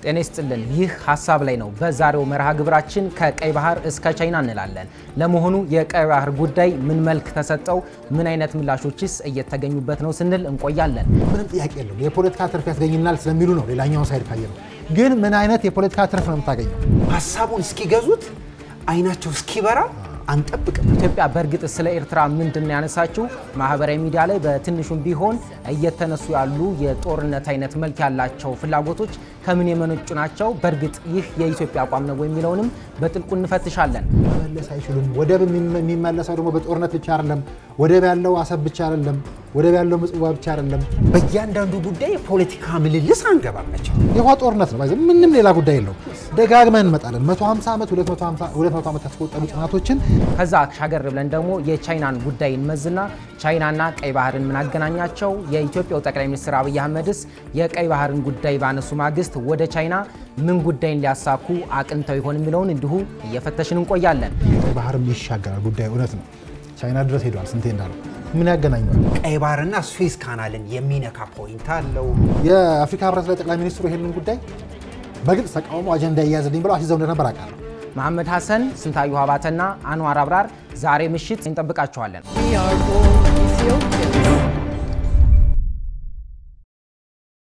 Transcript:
ጤና ይስጥልን። ይህ ሀሳብ ላይ ነው። በዛሬው መርሃ ግብራችን ከቀይ ባህር እስከ ቻይና እንላለን። ለመሆኑ የቀይ ባህር ጉዳይ ምን መልክ ተሰጠው? ምን አይነት ምላሾችስ እየተገኙበት ነው ስንል እንቆያለን። ምንም ጥያቄ የለውም። የፖለቲካ ትርፍ ያስገኝናል ስለሚሉ ነው። ሌላኛውን ሳይድ ካየ ነው። ግን ምን አይነት የፖለቲካ ትርፍ ነው የምታገኘው? ሀሳቡን እስኪገዙት አይናቸው እስኪበራ አንጠብቅም። ኢትዮጵያ በእርግጥ ስለ ኤርትራ ምንድን ነው ያነሳችው? ማህበራዊ ሚዲያ ላይ በትንሹም ቢሆን እየተነሱ ያሉ የጦርነት አይነት መልክ ያላቸው ፍላጎቶች ከምን የመነጩ ናቸው? በእርግጥ ይህ የኢትዮጵያ አቋም ነው የሚለውንም በጥልቁ እንፈትሻለን። መመለስ አይችሉም። ወደብ የሚመለሰው ደግሞ በጦርነት ብቻ አይደለም። ወደብ ያለው አሰብ ብቻ አይደለም። ወደብ ያለው ምጽዋ ብቻ አይደለም። በእያንዳንዱ ጉዳይ የፖለቲካ ምልልስ አንገባም። መቼም የውሃ ጦርነት ነው። ባይዘ ምንም ሌላ ጉዳይ የለው። ደጋግመን እንመጣለን። 150 ዓመት 200 ዓመት ያስቆጠሩ ጥናቶችን ከዛ ሻገር ብለን ደግሞ የቻይናን ጉዳይ እንመዝና ቻይናና ቀይ ባህርን ምን አገናኛቸው? የኢትዮጵያው ጠቅላይ ሚኒስትር አብይ አህመድስ የቀይ ባህርን ጉዳይ ባነሱ ማግስት ወደ ቻይና ምን ጉዳይን ሊያሳኩ አቅንተው ይሆን የሚለውን እንዲሁ እየፈተሽን እንቆያለን። ቀይ ባህርም ይሻገራል ጉዳይ እውነት ነው። ቻይና ድረስ ሄደዋል። ስንቴ እንዳለው ምን ያገናኘዋል? ቀይ ባህርና ስዌዝ ካናልን የሚነካ ፖይንት አለው። የአፍሪካ ህብረት ላይ ጠቅላይ ሚኒስትሩ ይሄንን ጉዳይ በግልጽ ተቃውሞ አጀንዳ እያያዝልኝ ብለው አስይዘው እንደነበር አውቃለሁ። መሐመድ ሐሰን፣ ስንታዩ አባተና አንዋር አብራር ዛሬ ምሽት እንጠብቃቸዋለን። We are born Ethiopians.